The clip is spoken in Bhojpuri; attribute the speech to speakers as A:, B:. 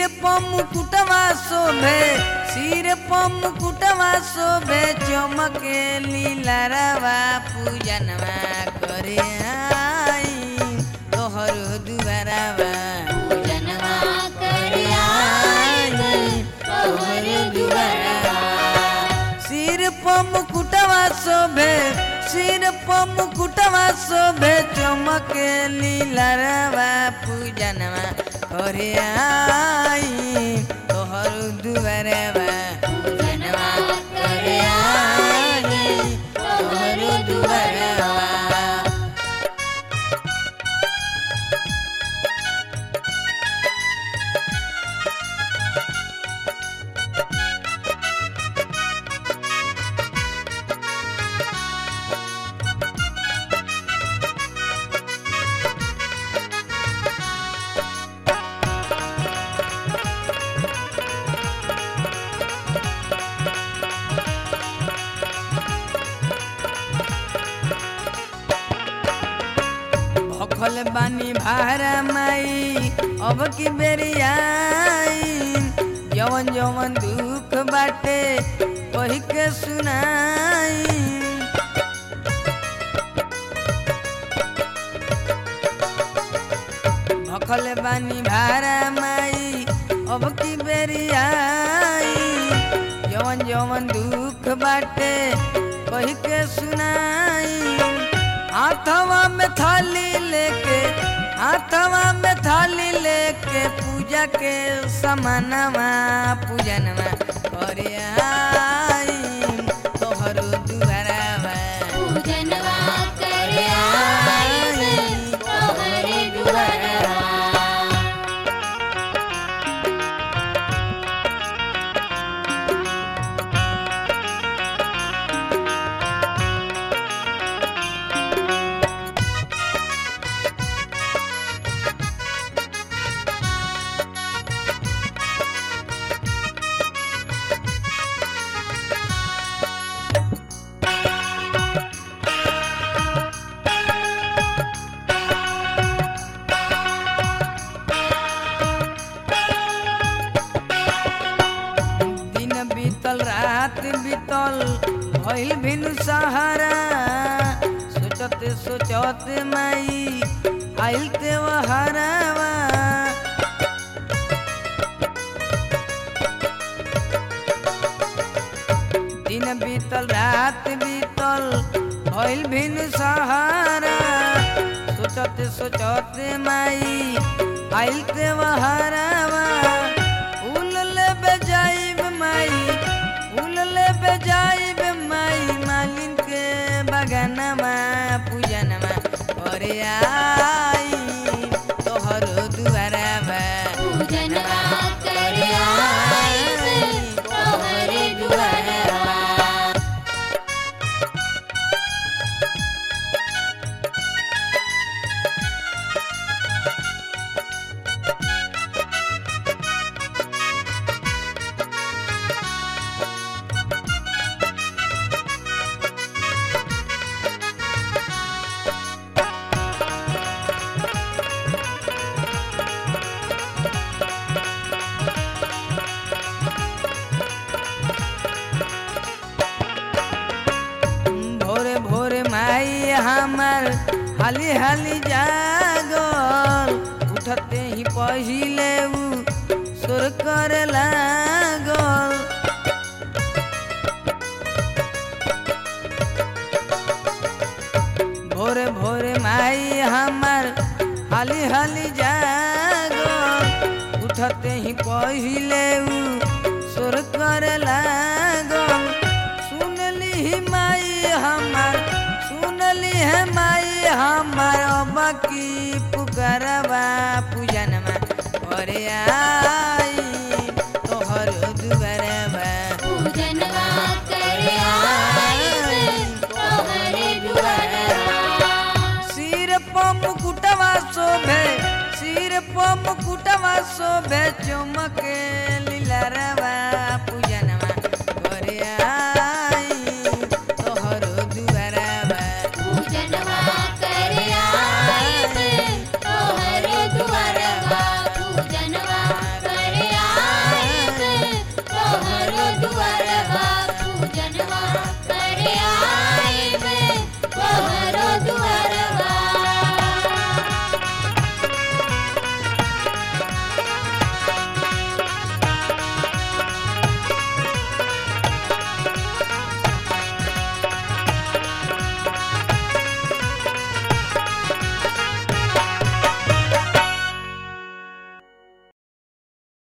A: प मुकुटवा शोभे सिर प मुकुटवा शोभे चमके लीलरवा पूजनवा करे आई तोहर दुआरवा
B: पूजनवा करे आई तोहर दुआरवा
A: सिर प मुकुटवा शोभे सिर प मुकुटवा शोभे चमके लीलरवा पूजनवा करे आई तोहर दुआरवा
B: पूजनवा करे आई तोहर दुआरवा
A: भखल बानी भारा माई अब की बेरियाई जवन जवन दुख बाटे कही के सुनाई भखल बानी भारा माई अब की बेरियाई जवन जवन दुख बाटे कही के सुनाई हाथवा में थाली लेके हाथवा में थाली लेके पूजा के समानवा पूजनवा करे आई तोहर दुआरवा
B: पूजनवा करे आई तोहर दुआरवा
A: दिन बीतल रात बीतल भइल भिन सहारा सोचते सोचते माई आइल ते हरावा दिन बीतल रात बीतल भइल भिन सहारा सोचते सोचते माई आइल ते हरावा फूल लेबे जाइब माई फूल लेबे जाइब माई मालिन के बगनमा पूजनमा करे आई तोहर दुआरवा
B: पूजनवा करे आई तोहर दुआरवा
A: भोरे भोरे माई हमर हाली हाली जागल उठते ही पहिले उ सुर करे लागल भोरे भोरे माई हमर हाली हाली जागल उठते ही पहिले उ सुर करे लागल सुनली ही माई हमर सुनली है माई हमर अब की पुकारवा पूजनमा करे आई तोहर दुआरवा
B: पूजनवा करे आई तोहर दुआरवा
A: सिर प मुकुटवा शोभे सिर प मुकुटवा शोभे चमके लीलरवा